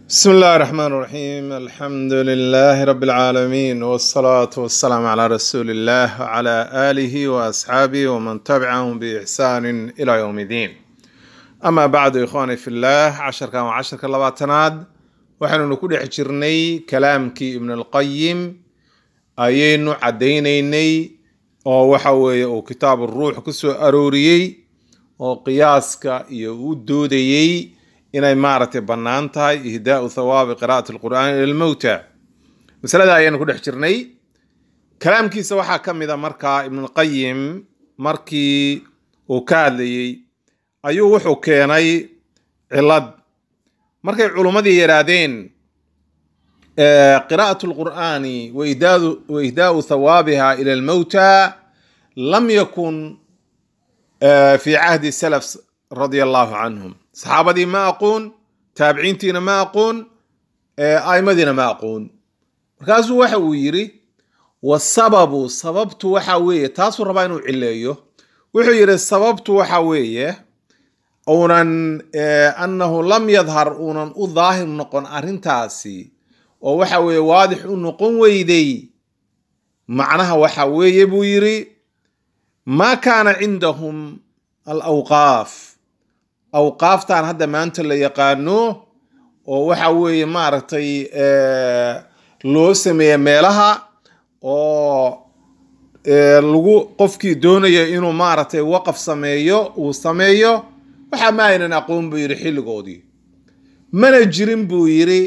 بسم الله الرحمن الرحيم الحمد لله رب العالمين والصلاة والسلام على رسول الله وعلى آله وأصحابه ومن تبعهم بإحسان إلى يوم الدين أما بعد إخواني في الله عشر كان وعشر كلاباتناد وحن نكون حجرني كلامك ابن القيم أيين عدينيني oo waxa weeye uu kitaab ruux ku soo arooriyey oo qiyaaska iyo u doodayey inay maaragtay bannaan tahay ihdaau thawaabi qiraa'ati alqur'aani ila lmowta masalada ayaanu ku dhex jirnay kalaamkiisa waxaa ka mid a markaa ibnulqayim markii uu ka hadlayey ayuu wuxuu keenay cilad markay culummadii yidhaahdeen قراءة القرآن وإهداء, وإهداء ثوابها إلى الموتى لم يكن في عهد السلف رضي الله عنهم صحابتي ما أقول تابعينتنا ما أقول أئمتنا ما أقول مركزو waxa uu yiri wasababu sababtu waxa weeye taasuu rabaa inuu cileeyo wuxuu yiri sababtu waxa weeye uunan annahu lam yadhar uunan u daahir noqon arrintaasi oo waxa weeye waadix u noqon weyday macnaha waxa weeye buu yiri maa kaana cindahum alawqaaf awqaaftan hadda maanta la yaqaano oo waxa weeye maaragtay loo sameeya meelaha oo lagu qofkii doonaya inuu maaragtay waqaf sameeyo uu sameeyo waxa ma aynan aqoon buu yiri xilligoodii mana jirin buu yiri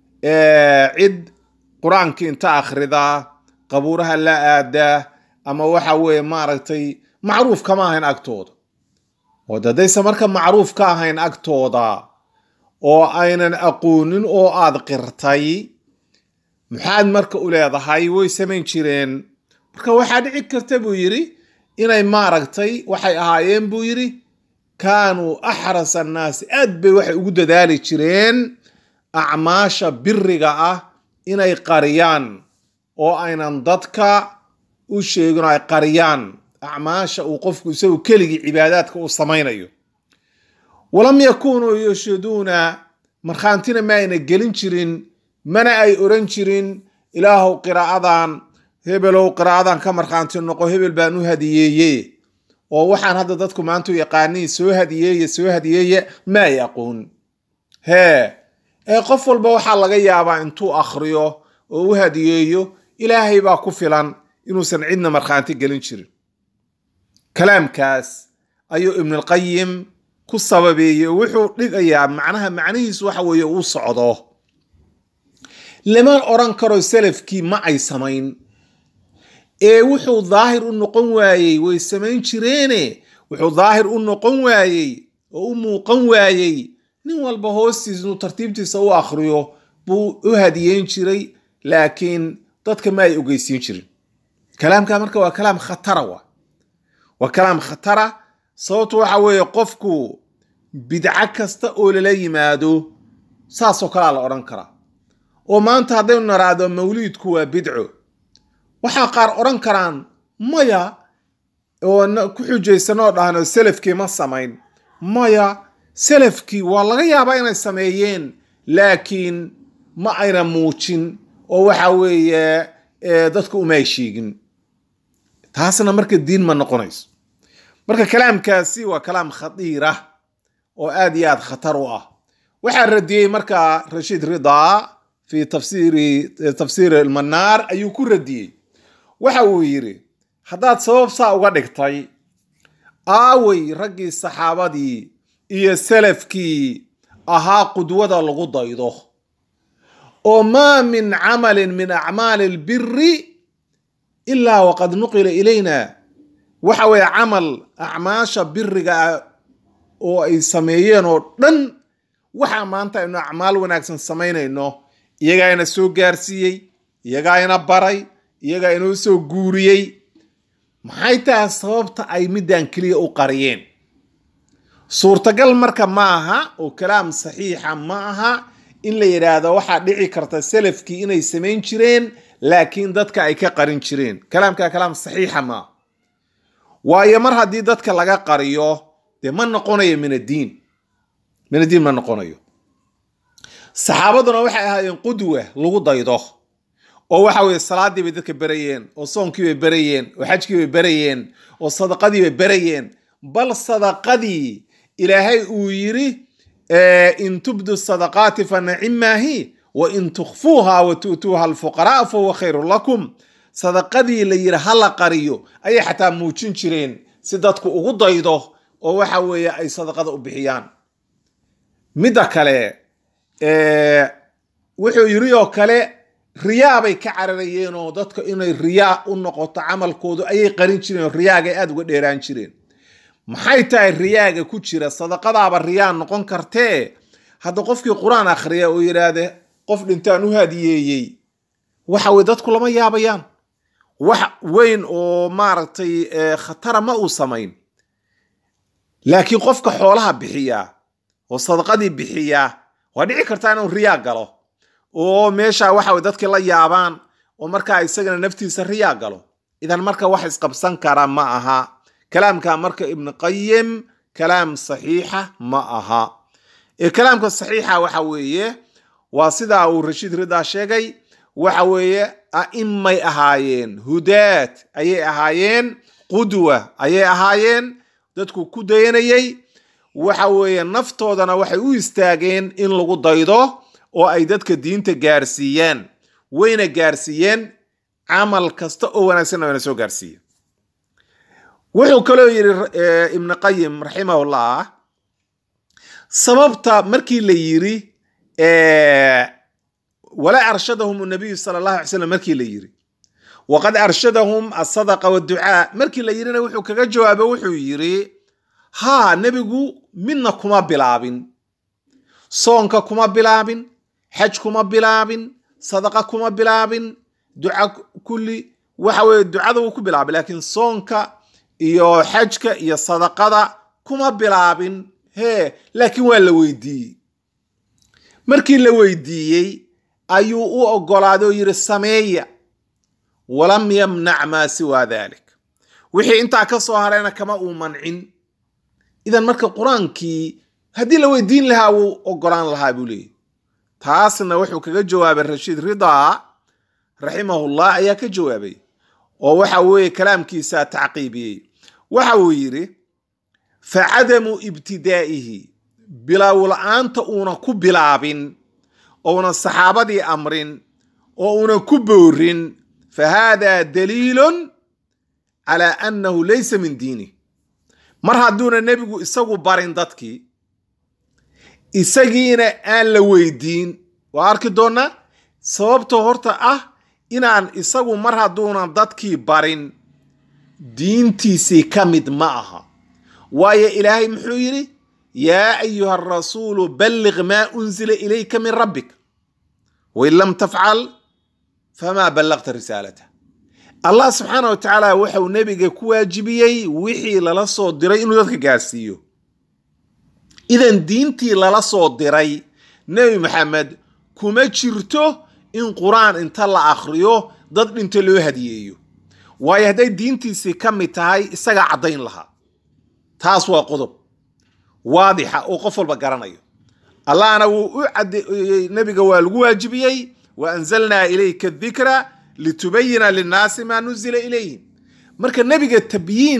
cid qur-aankii inta akhridaa qabuuraha la aadaa ama waxa weeye maaragtay macruuf kama ahayn agtooda oo dadayse marka macruuf ka ahayn agtooda oo aynan aqoonin oo aad qirtay maxaad marka u leedahay way samayn jireen marka waxaa dhici karta buu yidhi inay maaragtay waxay ahaayeen buu yidhi kaanuu axras annaasi aad bay waxay ugu dadaali jireen acmaasha biriga ah inay qariyaan oo aynan dadka u sheegin oo ay qariyaan acmaasha uu qofku isagu keligii cibaadaadka uu samaynayo walam yakunuu yashhaduuna markhaantina ma ayna gelin jirin mana ay oran jirin ilaahow qiraa'adan hebelow qiraa'adan ka markhaanti noqo hebel baan u hadiyeeye oo waxaan hadda dadku maanta u yaqaaniin soo hadiyeeye soo hadiyeeye ma ay aqoon hee ee qof walba waxaa laga yaabaa intuu akhriyo oo u hadiyeeyo ilaahay baa ku filan inuusan cidna markhaanti gelin jirin kalaamkaas ayuu ibnulqayim ku sababeeyey oo wuxuu dhigayaa macnaha macnihiisu waxa weeye uu socdo lama odran karo salafkii ma ay samayn ee wuxuu daahir u noqon waayey way samayn jireene wuxuu daahir u noqon waayey oo u muuqan waayey nin walba hoostiis inuu tartiibtiisa u akhriyo buu u hadiyeyn jiray laakiin dadka ma ay ogeysiin jirin kalaamka marka waa kalaam khatara wa waa kalaam khatara sababtu waxa weeye qofku bidco kasta oo lala yimaado saasoo kalea la odhan karaa oo maanta haddaynu naraado mawliidku waa bidco waxaa qaar odhan karaan maya oo ku xujaysanoo dhahno salafkii ma samayn maya salafkii waa laga yaabaa inay sameeyeen laakiin ma ayna muujin oo waxa weeye dadku uma ay sheegin taasna marka diin ma noqonayso marka kalaamkaasi waa kalaam khadiira oo aad iyo aad khatar u ah waxaa radiyey marka rashiid ridaa fi tafsiri tafsiiri almanaar ayuu ku radiyey waxa uu yidhi haddaad sabab saa uga dhigtay aaway raggii saxaabadii iyo salafkii ahaa qudwada lagu daydo oo maa min camalin min acmaali albiri ilaa waqad nuqila ilayna waxa weeye camal acmaasha biriga ah oo ay sameeyeen oo dhan waxaa maanta aynu acmaal wanaagsan samaynayno iyagaa ina soo gaarsiiyey iyagaa ina baray iyagaa inoo soo guuriyey maxay tahay sababta ay middan keliya u qariyeen suurtagal marka ma aha oo kalaam saxiixa ma aha in la yidhaahdo waxaa dhici karta salafkii inay samayn jireen laakiin dadka ay ka qarin jireen kalaamka kalaam saxiixa maaha waayo mar haddii dadka laga qariyo dee ma noqonayo min addiin min addiin ma noqonayo saxaabaduna waxay ahaayeen qudwa lagu daydo oo waxa weye salaadii bay dadka berayeen oo soonkii bay berayeen oo xajkii bay berayeen oo sadaqadii bay berayeen bal sadaqadii ilaahay uu yiri in tubdu sadaqaati fa nacimaahi wa in tukhfuuha wa tu'tuuha alfuqaraa fa huwa khayrun lakum sadaqadii la yiri ha la qariyo ayay xataa muujin jireen si dadku ugu daydo oo waxa weeye ay sadaqada u bixiyaan midda kale wuxuu yiri oo kale riyaa bay ka cararayeen oo dadka inay riyaa u noqoto camalkoodu ayay qarin jireen oo riyaaga aada uga dheeraan jireen maxay tahay riyaaga ku jira sadaqadaaba riyaa noqon kartee hadda qofkii qur-aan akhriya oo yidhaahde qof dhintaan u hadiyeeyey waxa weye dadku lama yaabayaan wax weyn oo maaragtay khatara ma uu samayn laakiin qofka xoolaha bixiya oo sadaqadii bixiya waa dhici kartaa inuu riyaa galo oo meesha waxa weye dadkii la yaabaan oo markaa isagana naftiisa riyaa galo idan marka wax isqabsan kara ma aha kalaamka marka ibnu qayim kalaam saxiixa ma aha ee kalaamka saxiixa waxa weeye waa sidaa uu rashiid ridaa sheegay waxa weeye a'imay ahaayeen hudaad ayay ahaayeen qudwa ayay ahaayeen dadku ku dayanayay waxa weeye naftoodana waxay u istaageen in lagu daydo oo ay dadka diinta gaarsiiyaan wayna gaarsiiyeen camal kasta oo wanaagsanna wayna soo gaarsiiyeen wuxuu kaloo yidhi ibnu qayim raximahullah sababta markii la yiri walaa arshadahum nabiyu sala allahu alay slam markii la yiri waqad arshadahum asadaqa waducaa markii la yirina wuxuu kaga jawaabo wuxuu yiri haa nebigu midna kuma bilaabin soonka kuma bilaabin xaj kuma bilaabin sadaqa kuma bilaabin duca kulli waxa weye ducada wuu ku bilaabay laakiin soonka iyo xajka iyo sadaqada kuma bilaabin hee laakiin waa la weydiiyey markii la weydiiyey ayuu u ogolaaday oo yidhi sameeya walam yamnac maa siwaa dalik wixii intaa ka soo harayna kama uu mancin idan marka qur-aankii haddii la weydiin lahaa wuu ogolaan lahaa buu leeyay taasna wuxuu kaga jawaabay rashiid ridaa raximahullah ayaa ka jawaabay oo waxa weeye kalaamkiisa tacqiibiyey waxa uu yidhi facadamu ibtidaa'ihi bilaaw la-aanta uuna ku bilaabin ouna saxaabadii amrin oo una ku boorin fa hada daliilun calaa annahu laysa min diinih mar hadduuna nebigu isagu barin dadkii isagiina aan la weydiin waa arki doonnaa sababta horta ah inaan isagu mar hadduunan dadkii barin diintiisii ka mid ma aha waayo ilaahay muxuu yidhi yaa ayuha arasuulu balliq maa unzila ilayka min rabbik wain lam tafcal famaa ballaqta risaalata allah subxaana wa tacaala wuxuu nebiga ku waajibiyey wixii lala soo diray inuu dadka gaarsiiyo idan diintii lala soo diray nebi maxamed kuma jirto in qur-aan inta la akhriyo dad dhinto loo hadiyeeyo waayo hadday diintiisii ka mid tahay isagaa caddayn lahaa taas waa qodob waadixa oo qof walba garanayo allahna wuu u cadeeyey nebiga waa lagu waajibiyey wa anzalnaa ilayka dikra litubayina linnaasi maa nuzila ilayhim marka nebiga tabyiin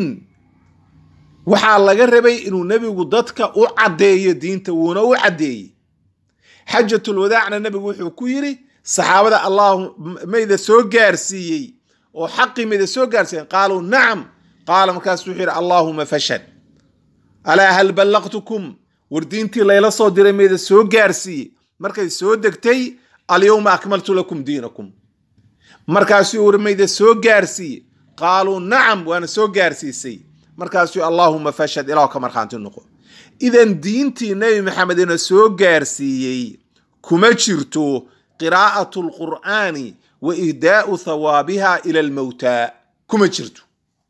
waxaa laga rabay inuu nebigu dadka u caddeeyo diinta wuuna u caddeeyey xajatulwadaacna nebigu wuxuu ku yidhi saxaabada allahu mayda soo gaarsiiyey oo xaqii mayda soo gaarsiiyeen qaaluu nacam qaala markaasu wuxuu yidhi allaahuma fashad alaa hal ballaqtukum war diintii layla soo diray mayda soo gaarsiiyey markay soo degtay alyowma akmaltu lakum diinakum markaasuu war mayda soo gaarsiiye qaaluu nacam waana soo gaarsiisay markaasuu allaahuma fashad ilaah ka markhaanti noqo idan diintii nebi maxamedina soo gaarsiiyey kuma jirto qiraa'atu lqur'aani wa ihdaa'u thawaabiha ila almowtaa kuma jirto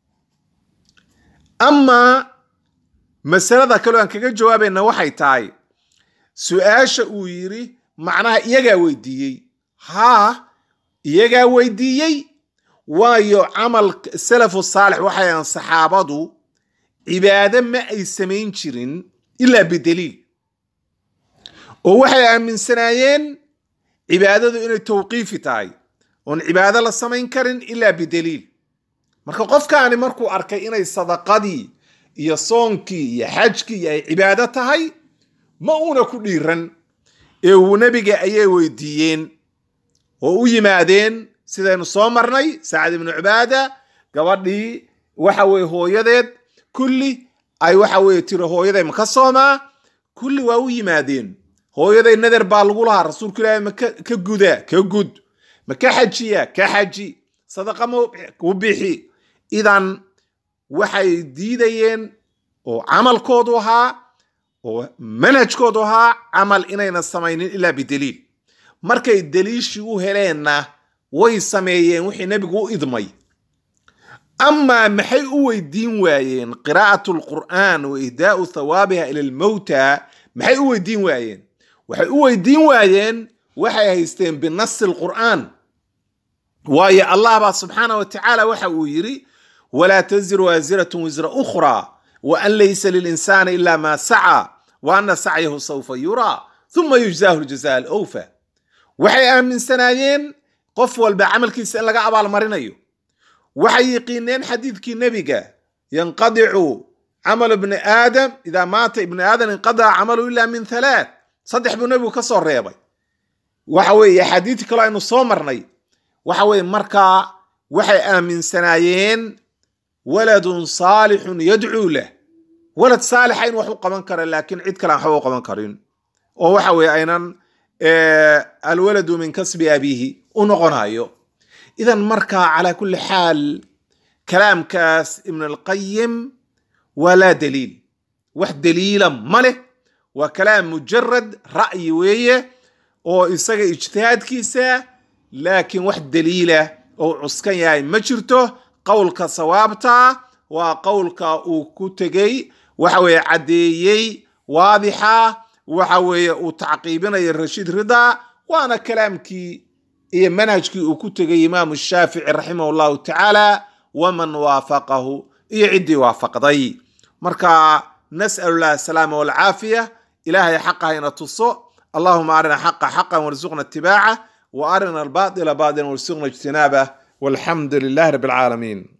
amaa masalada kaloo aan kaga jawaabayna waxay tahay su-aasha uu yidhi macnaha iyagaa weydiiyey haa iyagaa weydiiyey waayo camal salafu saalix waxay ahan saxaabadu cibaado ma ay samayn jirin ilaa bidaliil oo waxay aaminsanaayeen cibaadadu inay tawqiifi tahay oon cibaado la samayn karin ilaa bidaliil marka qofkaani markuu arkay inay sadaqadii iyo soonkii iyo xajkii ay cibaado tahay ma uuna ku dhiiran ee uu nebiga ayay weydiiyeen oo u yimaadeen sidaynu soo marnay sacad ibnu cibaada gabadhii waxa weye hooyadeed kulli ay waxa weye tiri hooyaday ma ka soomaa kulli waa u yimaadeen hooyaday nader baa lagu lahaa rasuulku ilaahi ma ka guda ka gud ma ka xajiya ka xaji sadaqa ma u bixi idan waxay diidayeen oo camalkoodu ahaa oo manhajkoodu ahaa camal inayna samaynin ilaa bidaliil markay daliishii u heleenna way sameeyeen wixii nebigu u idmay amaa maxay u weydiin waayeen qiraa'at lqur'aan wa ihdaa'u thawaabiha ila almowta maxay u weydiin waayeen waxay u weydiin waayeen waxay haysteen binasi lqur'aan waayo allah baa subxaana wa tacaala waxa uu yidhi walaa taziru waasiratun wisra ukhraa wa an laysa lilinsaani ila ma saca wa ana sacyahu sawfa yuraa uma yujzaahu ljazaa alowfa waxay aaminsanaayeen qof walba camalkiisa in laga abaalmarinayo waxay yiqiineen xadiidkii nebiga yanqadicu camalu ibni aadam idaa maata ibni aadam inqadaca camalu ila min halaath saddex buu nebigu ka soo reebay waxa weeye axaadiidii kaloo aynu soo marnay waxa weeye markaa waxay aaminsanaayeen waladun saalixun yadcuu lah walad saalixa in wax u qaban kara laakiin cid kale aan waxba u qaban karin oo waxa weye aynan alwaladu min kasbi abiihi u noqonayo idan markaa calaa kulli xaal kalaamkaas ibn alqayim waa laa daliil wax daliila ma leh waa kalaam mujarad ra'yi weeye oo isaga ijtihaadkiisa laakiin wax daliila oo cuskan yahay ma jirto qowlka sawaabta waa qowlka uu ku tegey waxa weeye caddeeyey waadixa waxa weeye uu tacqiibinayo rashiid rida waana kalaamkii iyo manhajkii uu ku tegay imaamu shaafici raximah llahu tacaala waman waafaqahu iyo ciddii waafaqday marka nas'al llah asalaama walcaafiya ilaahay xaqa hayna tuso allahuma arina xaqa xaqan warzuqna itibaaca wa arina albaطila baطila warzuqna ijtinaabah walxamdu lilahi rabi alcaalamiin